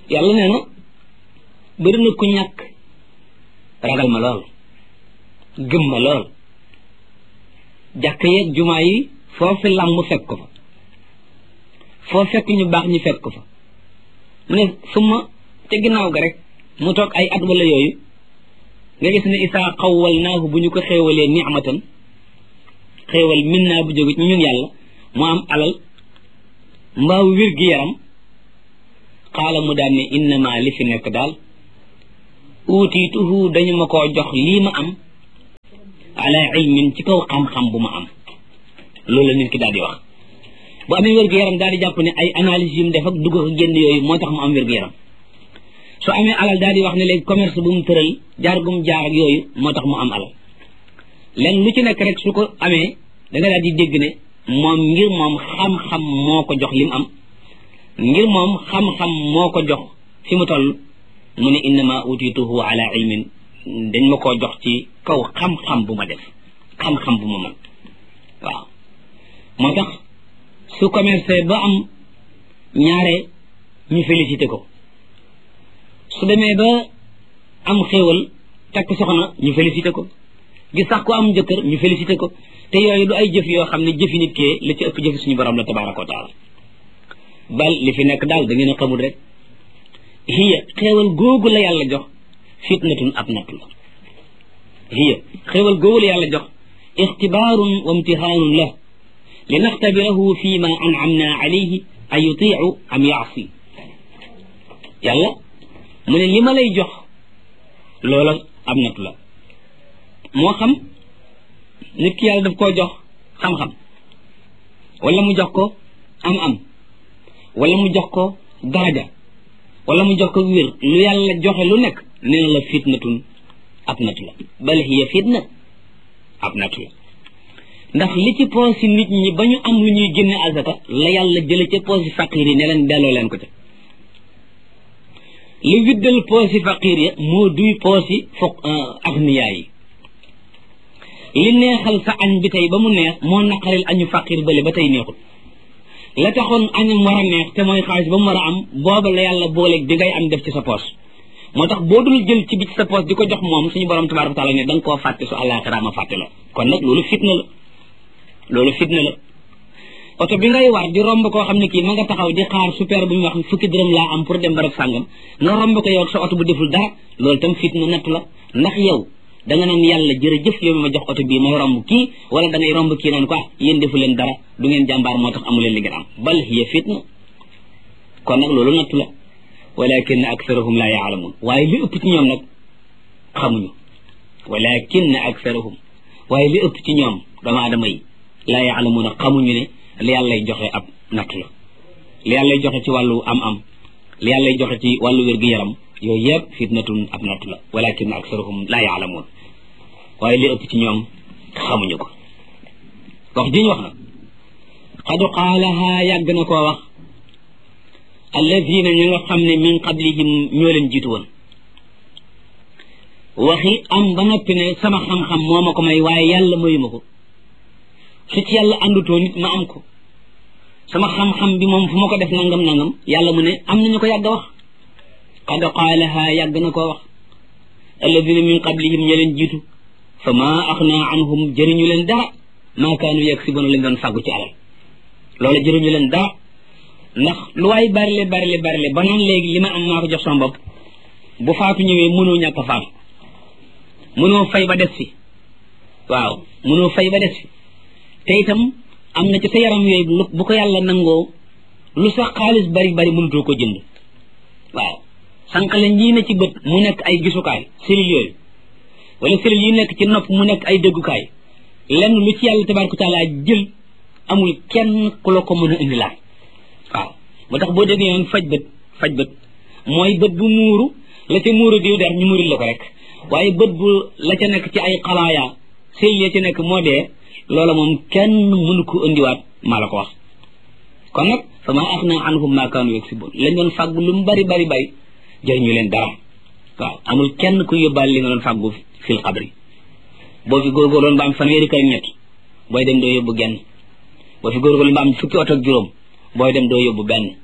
yàlla nee na bëri na ku ñàkk ragal ma lool gëm ma lool jàkk yeeg jumaa yi foofu làmm fekk ko fa foo fekk ñu baax ñu fekk ko fa mu ne suma ca ginnaaw ga rek mu toog ay at wala yooyu nga gis ne isaa xawwal naahu bu ñu ko xéewalee nicmatan xéewal min naa bu jóge ci ñun yàlla mu am alal mbaaw wér gi yaram xaala mu daan ne innama li fi nekk daal uutiituhu dañu ma koo jox lii ma am ala ilmin ci kaw xam-xam bu ma am loolu la nit ki daal di wax bu amee wér gu yaram daal di jàpp ne ay analyse yu mu def ak dugg ak génn yooyu moo tax mu am wér gu yaram su amee alal daal di wax ne léegi commerce bu mu tëral jaar gum jaar ak yooyu moo tax mu am alal len lu ci nekk rek su ko amee da nga daal di dégg ne moom ngir moom xam-xam moo ko jox li mu am ngir moom xam-xam moo ko jox fi mu toll mu ne innama utituhu ala ilmin dañ ma koo jox ci kaw xam-xam bu ma def xam-xam bu ma mën waaw moo tax su commercé ba am ñaare ñu félicité ko su demee ba am xéewal takk soxna ñu félicité ko gis sax ko am jëkkër ñu félicité ko te yooyu du ay jëf yoo xam ne jëfi nit kee la ci ëpp jëfi suñu borom la tabaraka wa taala bal li fi nekk daal da ngeen a xamul rek hiya xéewal googu la yàlla jox fitnatun ab natt la hiya xéewal googu la yàlla jox ixtibaarun wa imtihaanun la li naxtabirahu fi ma an'amna alayhi a yutiu am yaasi yàlla mu ne li ma lay jox loola ab natt la moo xam nit ki yàlla daf koo jox xam-xam wala mu jox ko am-am wala mu jox ko daraja wala mu jox ko wér lu yàlla joxe lu nekk nee na la fitnatun ab natu la bal hiya fitna ab natu la ndax li ci poosi nit ñi ba ñu am lu ñuy génne azaka la yàlla jële ca poosi faqir yi ne leen delloo leen ko ca li widdal poosi faqir ya moo duy poosi foq agniyaa yi li neexal sa añ bi tey ba mu neex moo naqaril añu faqir bële ba tey neexul la taxoon añam war a neex te mooy xaalis ba mu war a am booba la yàlla booleeg bi ngay am def ci sa poos moo tax boo dul jël ci bi ci sa poos di ko jox moom suñu borom tabaraka taala ne da nga koo fàtte su àllaaxira ma fàtte la kon nag loolu fitna la loolu fitna la oto bi ngay war di romb koo xam ne kii ma nga taxaw di xaar super bu ñu wax fukki dërëm laa am pour dem barab sàngam nga romb ko yow sa oto bu deful dara loolu tam fitna natt la ndax yow da nga naan yàlla jërëjëf yow mi ma jox oto bii may romb kii wala da ngay romb kii naan ko ah yéen defu leen dara du ngeen jàmbaar moo tax amu leen li ngeen am bal hiya fitna kon nag loolu natt la walakin aktharuhum la yaalamun waaye li ëpp ci ñoom nag xamuñu walakin aktharuhum waaye li ëpp ci ñoom dama adama yi la yaalamuuna xamuñu ne li yàllay joxe ab natt la li yàllay joxe ci wàllu am-am li yàllay joxe ci wàllu wér-gu-yaram yooyu yëpp fitnatun ab natt la walakin aktharuhum la yaalamuun waaye li ëpp ci ñoom xamuñu ko wax ji ñu wax na xadu qaalaha yàgg na koo wax alladina ñi nga xam ne min qablihim ñoo leen jiitu woon waxi am ba noppi ne sama xam-xam moo ma ko may waaye yàlla mayu ma ko su ci yàlla àndutoo nit ma am ko sama xam-xam bi moom fu ma ko def nangam nangam yàlla mu ne am nañu ko yàgg a wax qad qaalaha yàgg na koo wax alladina min qablihim ña leen jiitu fa maa axna anhum jëriñu leen dara maa kaanu yaksibuna lañ doon fàggu ci alal loola jëriñu leen dara ndax lu waay barile barile barile ba naan léegi li ma am maa ko jox sama bopp bu faatu ñëwee mënoo ñàkk a faatu mënoo fay ba des fi waaw mënoo fay ba des fi te itam am na ci sa yaram yooyu bu ko yàlla nangoo lu sax xaalis bari bari mënutoo ko jënd waaw sànqale ñii ne ci bët mu nekk ay gisukaay cellules yooyu wala cellules yi nekk ci nopp mu nekk ay déggukaay lenn lu ci yàlla tabaraka taala jël amul kenn ku la ko mën a indilaat waaw moo tax boo déggee yoon faj bët faj bët mooy bët bu muuru la ca muuru diw der ñu muuril la ko rek waaye bët bu la ca nekk ci ay xalaaya cellules ya ca nekk moo dee loola moom kenn mënu ko indiwaat maa la ko wax kon nag fa maa axna anhum maa kaanu yaksibun lañ doon fàggu lu mu bari bari bari jëriñu leen dara waaw amul kenn ku yóbbaale li nga doon fàggu fil xabri boo fi góorgóorloon ba am fanweeri kër ñett booy dem doo yóbbu genn boo fi góorgóorloon ba am fukki oto ak juróom booy dem doo yóbbu benn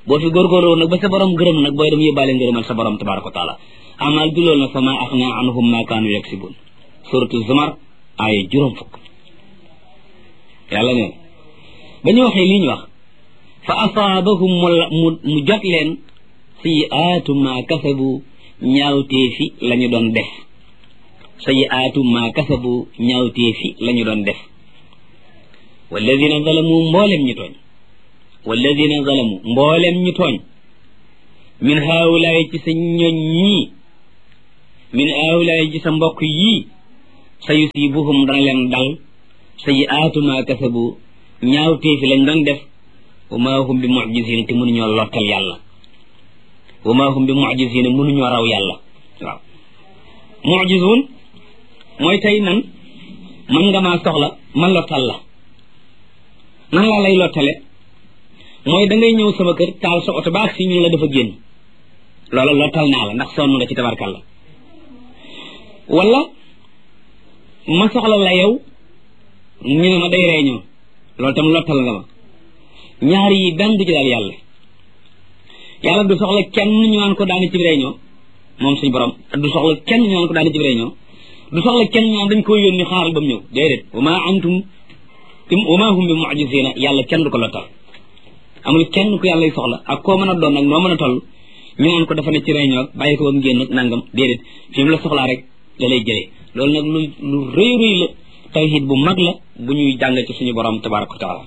boo fi góorgóorloo nag ba sa borom gërëm nag booy dem yóbbaale ngërëmal sa borom tabaraka wa taala amal du loolu nag fa ma axna anhum ma kaanu yaksibun suratu zumar aaya juróom fukk yàlla neen ba ñu waxee lii ñu wax fa asaabahum mu mu jot leen sayiaatu ma kasabu ñaawteefi la ñu doon def sayiaatu ma kasabu ñaawteefi la ñu doon def walladina zalamu mboolem ñu tooñ walladina zalamu mboolem ñu tooñ min haawulaay ci sa ñoñ ñii min haawulaay ci sa mbokk yii sa yusibuhum dana leen dal sayiaatu ma kasabu ñaawteefi lañ doon def wa ma hum bi mucjisina te mënuñoo lottal yàlla wa ma hum bi mucjisina mënuñoo raw yàlla waaw mucjisun mooy tey nan man nga maa soxla ma lottal la nan laa lay lottale mooy da ngay ñëw sama kër taal sa oto baax si ñu la dafa génn loola lottal naa la ndax sonn nga ci tabarkalla wala ma soxla la yow ñu ne ma day réunion loolu tam lottal nga ma ñaar yi benn du ci daal yàlla yàlla du soxla kenn ñu naan ko daani ci réunion moom suñu borom du soxla kenn ñu naan ko daani ci réunion du soxla kenn ñu naan dañ koy yónni xaaral ba mu ñëw déedéet wa ma antum wa ma hum bi mu'jizina yàlla kenn du ko lottal amul kenn ku yàlla soxla ak koo mën a doon nag noo mën a toll ñu naan ko dafa ne ci réunion ak bàyyi ko ba mu génn ak nangam déedéet fi mu la soxlaa rek da lay jëlee loolu nag lu lu rëy rëy la tawhid bu mag la bu ñuy jàng ci suñu borom tabaraka wa taala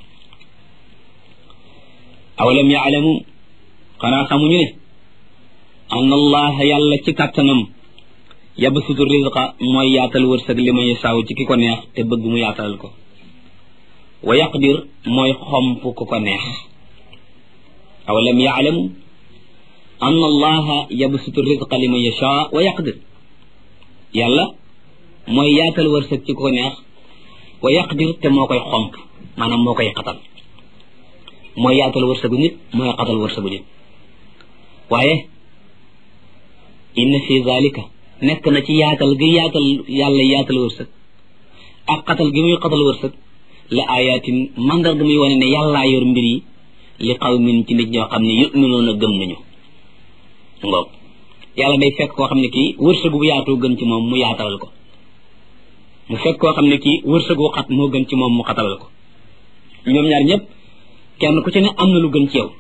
awalam yaalamu xanaa xamuñu ne an allaha yàlla ci kàttanam yabsutu rizqa mooy yaatal wërsëg li may saaw ci ki ko neex te bëgg mu yaatalal ko wa yaqdir mooy xomp ku ko neex awalam yaalamu an allaha yabsutu rizqa li man yasha wa yaqdir yàlla mooy yaatal wërsëg ci ku ko neex wa yaqdir te moo koy xomp maanaam moo koy xatal mooy yaatal wërsëgu nit mooy xatal wërsëgu nit waaye inna fi zalika nekk na ci yaatal gi yaatal yàlla yaatal wërsëg ak xatal gi muy xatal wërsëg la ayatin mandarga muy wane ne yàllaa yor mbir yi li qawmin ci nit ñoo xam ne yuminuuna gëm nañu ngoog yàlla day fekk koo xam ne kii wërsëgu bu yaatoo gën ci moom mu yaatalal ko mu fekk koo xam ne kii wërsëgu xat moo gën ci moom mu xatalal ko ñoom ñaar ñëpp kenn ku ci ne am na lu gën ci yow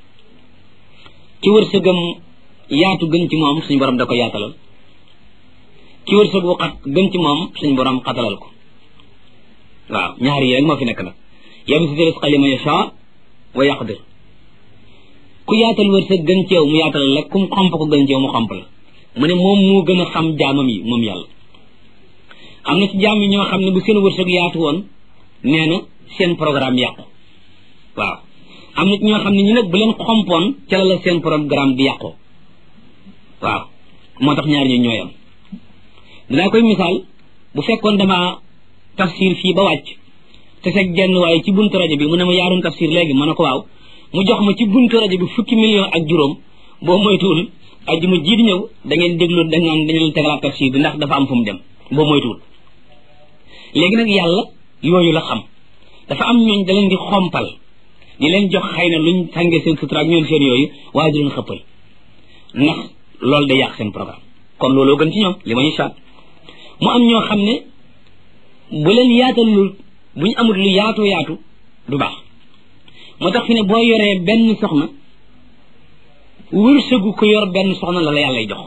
ki wërsëgam yaatu gën ci moom suñu borom da ko yaatalal ki wërsëgu xat gën ci moom suñu borom xatalal ko waaw ñaar yi rek moo fi nekk nag yabsutu rizqa liman yasha wa yaqdir ku yaatal wërsëg gën ci yow mu yaatalal la kum xomp ko gën ci yow mu xomp la mu ne moom moo gën a xam jaamam yi moom yàlla am na ci jaam yi ñoo xam ne bu seen wërsëg yaatu woon nee na seen programme yàqu waaw am na ci ñoo xam ne ñu nag bu leen xompoon ca la la seen programme bi yàqoo waaw moo tax ñaar ñu ñooyam dinaa koy misaal bu fekkoon dama tafsir fii ba wàcc te fekk genn waaye ci buntu rajo bi mu ne ma yaaroon tafsir léegi ma ne ko waaw mu jox ma ci buntu rajo bi fukki million ak juróom boo moytuwul ajjuma ji di ñëw da ngeen déglu da ngaan dañu leen tegalaat tafsir bi ndax dafa am fu mu dem boo moytuwul léegi nag yàlla yooyu la xam dafa am ñooñ da leen di xompal di leen jox xëy na luñ sàngee seen sutura ak ñoom seen yooyu waaye di leen xëppal ndax loolu day yàq seen programme kon looloo gën ci ñoom li ma ñu saat mu am ñoo xam ne bu leen yaatalul bu ñu amul lu yaatu yaatu du baax moo tax fi ne boo yoree benn soxna wërsëgu ko yor benn soxna la la yàllay jox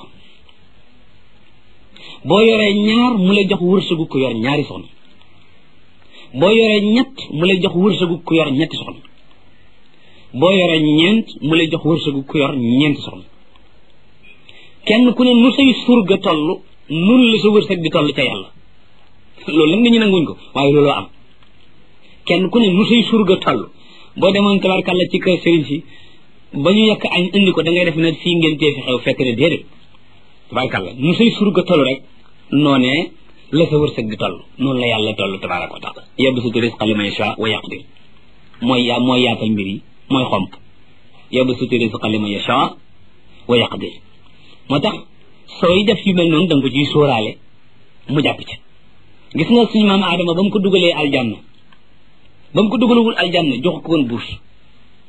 boo yoree ñaar mu lay jox wërsëgu ko yor ñaari soxna boo yoree ñett mu lay jox wërsëgu ko yor ñetti soxna boo yoree ñeent mu lay jox wërsëgu ko yor ñeenti soxna kenn ku ne nu say surga toll nun la sa wërsëg di toll ca yàlla loolu nag nit ñi nanguñ ko waaye looloo am kenn ku ne nu say surga toll boo demoon tabarkàlla ci kër sëriñ si ba ñu yekk añ indi ko da ngay def ne fii ngeen tee fi xew fekk ne déedéet tabarkàlla nu say surga toll rek noonee la sa wërsëg di toll noonu la yàlla toll tabaraka wa taala yabsutu rizqa liman yasha wa yaqdir mooy yaa mooy yaatal mbir yi mooy xomp yabsutu rizqa liman yasha wa yaqdir moo tax sooy def yu mel noonu da nga ko ciy sóoraale mu jàpp ci gis nga suñu maam Adama ba mu ko dugalee aljanna ba mu ko dugalagul aljanna jox ko woon buus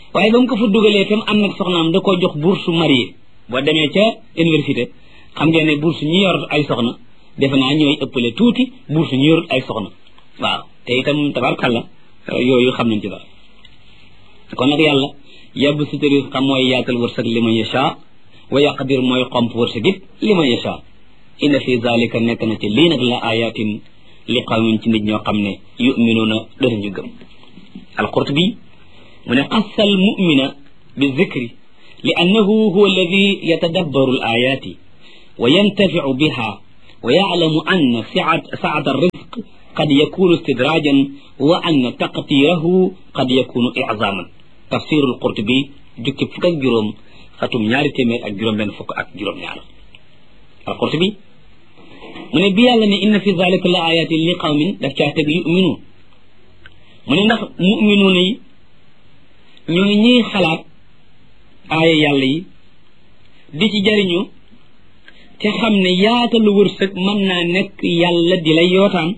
waaye ba mu ko fa dugalee tam am nag soxnaam da koo jox bourse marié boo demee ca université xam ngeen ne bourse ñi yor ay soxna defe naa ñooy ëppale tuuti bourse ñi yor ay soxna waaw te itam tabarkalla yooyu xam nañ ci dara kon nag yàlla yàbb sutari xam mooy yaatal wërsëg li man yasha wa yaqdir mooy xomp wërsëg it li man yasha inna fi zalika nekk na ci lii nag la ayatin li qawmin ci nit ñoo xam ne yuminuuna danañu gëm alqurtubi mu ne qassa al mumina bi zikri li annahu huwa alladi yatadabbaru al ayati wa yantaficu biha wa yaclamu anna sacat alrizq qad yakunu istidrajan wa anna taqtirahu qad yakunu iczaman tafsiru alqurtubi jukki fukk ak juróom xatum ñaari téeméer ak juróom benn fukk ak juróom ñaar alqurtubi mu ne bi yàlla ne inna fi zalika la ayatin li qawmin daf caa teg yuminuun mu ne ndax muminuun yi ñooy ñiy xalaat aaya yàlla yi di ci jariñu te xam ne yaatalu wërsëg mën naa nekk yàlla di lay yootaan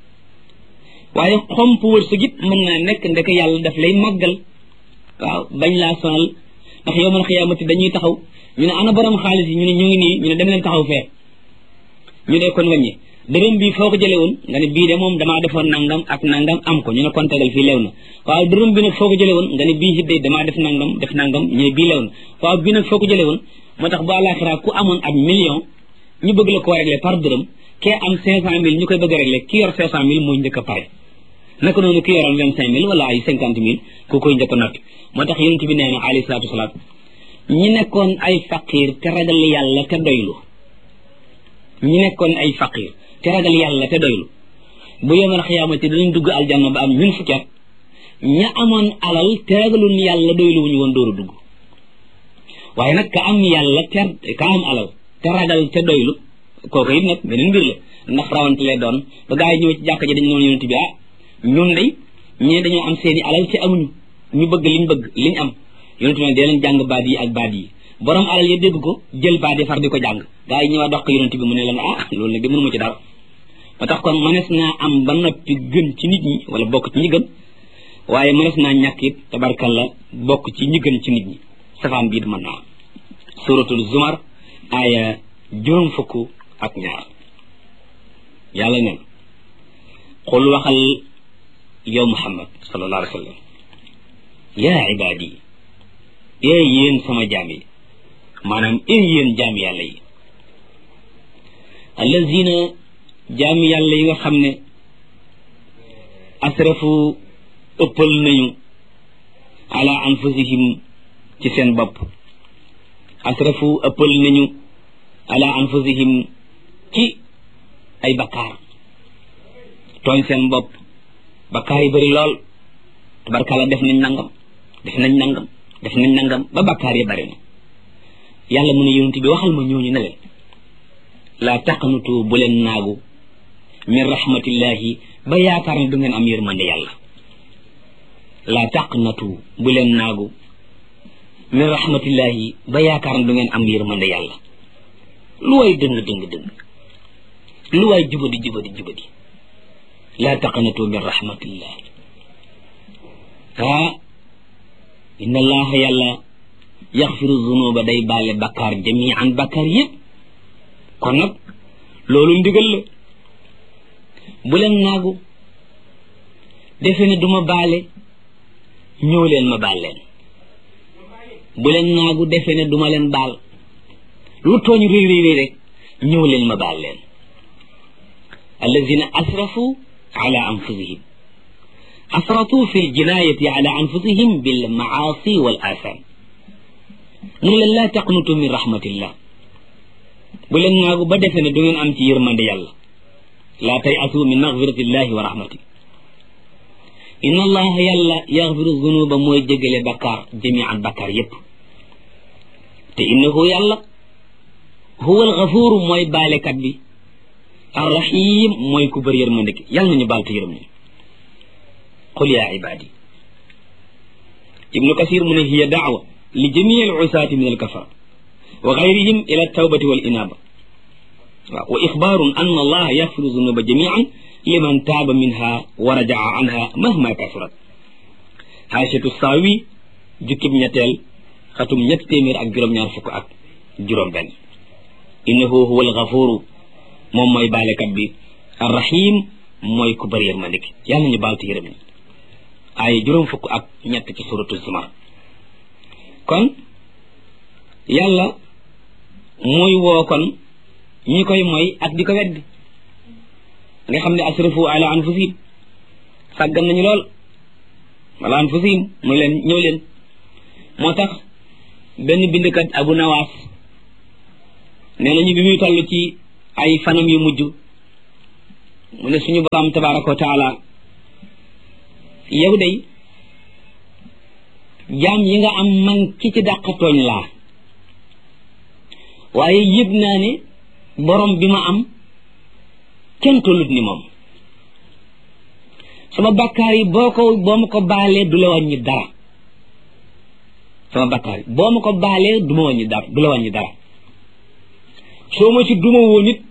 waaye xomp wërsëg it mën naa nekk ndeke yàlla daf lay màggal waaw bañ laa sonal ndax yowmal xiyaamati dañuy taxaw ñu ne ana borom xaalis yi ñu ne ñu ngi nii ñu ne dem leen taxaw fee ñu ne kon wàññi dërëm bii foo ko jëlee woon nga ne bii de moom damaa defoon nangam ak nangam am ko ñu ne kon tegal fii leew na waaw dërëm bi nag foo ko jëlee woon nga ne bii it de damaa def nangam def nangam ñu ne bii leew na waaw bii nag foo ko jëlee woon moo tax bu àllaaxira ku amoon ab million ñu bëgg la koo régler par dërëm kee am cinq cent mille ñu koy bëgg a régler ki yor cinq cent mille mooy njëkk a pare naka noonu ki yoroon vingt cinq mille wala ay cinquante mille ku koy njëkk a noppi moo tax yonent bi nee na alayhi salaatu wasalaam ñi nekkoon ay faqir te ragal yàlla te doylu ñi nekkoon ay faqir te ragal yàlla te doylu bu yemal xiyaamati dinañ dugg aljanna ba am ñun fukki at ña amoon alal te ragalun yàlla doylu wuñu woon dóoru dugg waaye nag ka am yàlla te ka am alal te ragal te doylu kooku it nag beneen mbir la ndax rawante lay doon ba gaa yi ñëw ci jàkka ji dañ noonu yonent bi ah ñun day ñee dañoo am seeni alal te amuñu ñu bëgg liñ bëgg liñ am yonent bi dee leen jàng baat yi ak baat yi borom alal ya dégg ko jël baat yi far di ko jàng gaa yi ñëwaat dox ko yonent bi mu ne leen ah loolu nag de mënuma ci dara ba tax kon mënees naa am ba noppi gën ci nit ñi wala bokk ci ñi gën waaye mënees naa ñàkk it tabarkalla bokk ci ñi gën ci nit ñi safaan biit mën naa suratul zumar aaya juróom fukk ak ñaar yàlla neen xul waxal yow muhammad sallallahu alayhi wa sallam yaa ibaadi ee yéen sama jaam yi maanaam ee yéen jaam yàlla yi allazina jaam yàlla yi nga xam ne asrafu ëppal nañu ala anfusihim ci seen bopp asrafu ëppal nañu ala anfusihim ci ay bakkaar tooñ seen bopp bakkaar yi bëri lool tabarkalla def nañ nangam def nañ nangam def nañ nangam ba bakkaar yi bëri na yàlla mu ne yonent bi waxal ma ñooñu ne leen laa taqnutu bu leen naagu min rahmatillahi ba yaakaar ne du ngeen am yërmande yàlla laa taqnatu bu leen naagu min rahmatillahi ba yaakaar ne du ngeen am yërmande yàlla lu waay dëng dëng dëng lu waay jubadi jubadi jubadi laa taqnatu min rahmatillah ah inna allaha yàlla yaxfiru zunuba day baale bakkaar jamian bakkaar yëpp kon nag loolu ndigal la bu leen naagu defe ne duma baale ñëw leen ma baal leen bu leen naagu defe ne duma leen baal lu tooñ réy réy réy rek ñëw leen ma baal leen allazina asrafu ala anfusihim asratu fi ljinayati ala anfusihim bil maasi wal atham mu ne leen laa taqnutu min rahmatillah bu leen naagu ba defe ne du ngeen am ci yërmande yàlla laa tay asu min magfiratillahi wa rahmati inna allaha yàlla yaxfiru zunuba mooy jégale bakkaar jamian bakkaar yépp te innahu yàlla huwa alxafuuru mooy baalekat bi arrahim mooy ku bëri yërmande ki yàlla nañu baal te yërëm ñu qul yaa ibaadi ibnu kasir mu ne hiya daawa li jamii al usaati min alkafara wa gayrihim ila altawbati wal inaaba waaw wa ixbaarun an allaha yaxfiru zunuba jamian liman taaba minha wa rajaa anha mahma kasurat haashatu saawi jukkib ñetteel xatum ñett téeméer ak juróom-ñaar fukk ak juróom benn innahu huwa alxafuru moom mooy baalekat bi arrahim mooy ku bëri yërmande gi yàlla ñu baal te yërëm ñi ay juróom fukk ak ñett ci suratu zumar kon yàlla muy woo kon ñi koy mooy ak di ko weddi nga xam ne asrafu ala anfusihim sàggan nañu lool wala anfusihim mu leen ñëw leen moo tax benn bindkat abu nawaas nee nañu bi muy toll ci ay fanam yu mujj mu ne suñu borom tabaraka wa taala yow day jaam yi nga am man ki ci dàqatooñ laa waaye yëg naa ne borom bi ma am kenn tollut ni moom sama bakkaar yi boo ko boo ma ko baalee du la wàññi dara sama bakkaar yi boo ma ko baalee du ma wàññi dara du la wàññi dara soo ma ci duma woon it